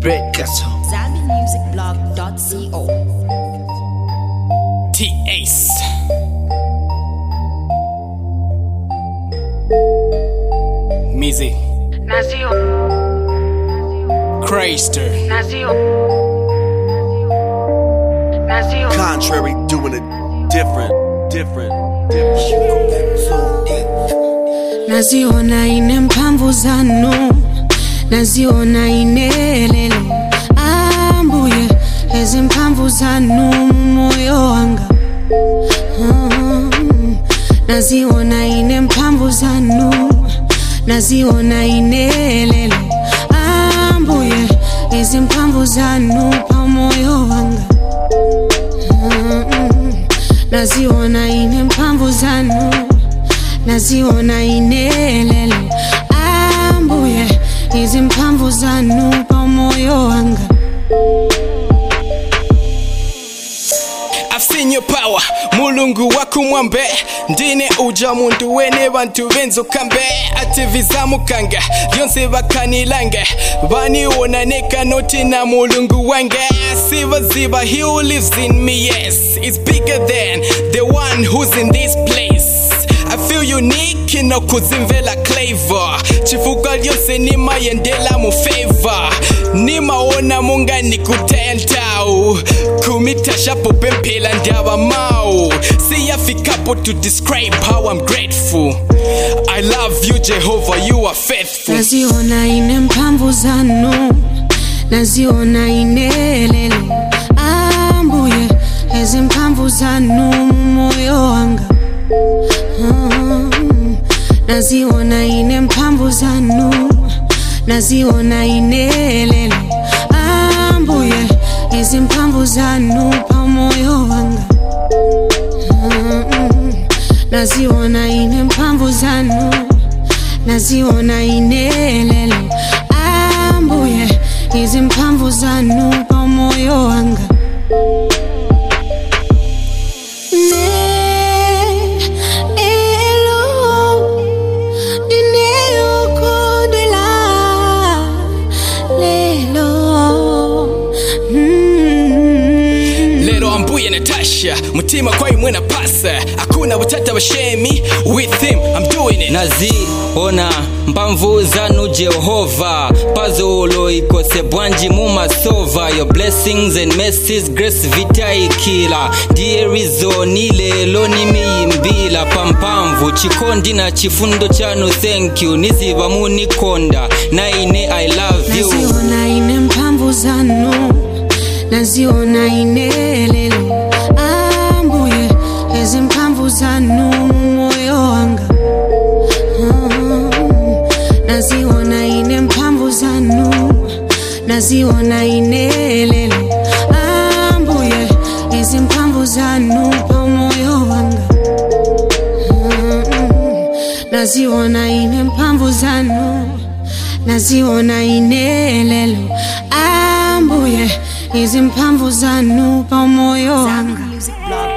Becaso. ZambianMusicBlog.co. T Ace. Mizi. Nació, Crayster. nació, nació, Contrary, doing it different, different, different. naziona ine mphamvu zanu naziona inelelo ambuye ezi mphamvu zanu moyo wanga Mm. naziona ine mphamvu zanu naziona inelelo ambuye ezi mphamvu zanu pamoyo wanga Mm. naziona ine mphamvu zanu naziona inelelo ambuye izi mphamvu zanu pamoyo wanga I've seen your power mulungu wakumwambe ndine uja muntu wene bantu benzukambe ati vizamukanga byonse bakanilanga baniwona nekanoti na mulungu wange sibaziba he who lives in me yes it's bigger than the one who's in this place I feel unique inokuzimvela clavor chifuka lyose nimayendela mu favor nimaona munga nikutentau kumitashapo pemphela ndaba mau siyafikapo to describe how I'm grateful I love you Jehovah you are faithful naziona ine mphamvu zanu naziona inelelo ambuye ezi mphamvu zanu moyo wanga Mm. naziona ine mphamvu zanu naziona inelelo ambuye ezi mphamvu zanu pamoyo wanga Mm. naziona ine mphamvu zanu naziona inelelo ambuye izi mphamvu zanu pamoyo wanga Nelo, dineyokondela, lelo, mm. lero ambuye natasha mutima kwaimwe na pasa hakuna butata bashemi with him I'm doing it naziona mpamvu zanu jehova pazolo ikose bwanji mumasova your blessings and mercies grace vitaikila ndiye rizoni lelo nimiyimbila pampamvu chikondi na chifundo chanu thank you niziva munikonda naine i love you naziona ine mphamvu zanu naziona inelelo ambuye ezi mphamvu zanu moyo wanga Mm. naziona ine mphamvu zanu naziona inelelo ambuye ezi mphamvu zanu pamoyo wanga Mm. naziona ine mphamvu zanu naziona inelelo ambuye izi mphamvu zanu pamoyo wanga ZambianMusicBlog.co.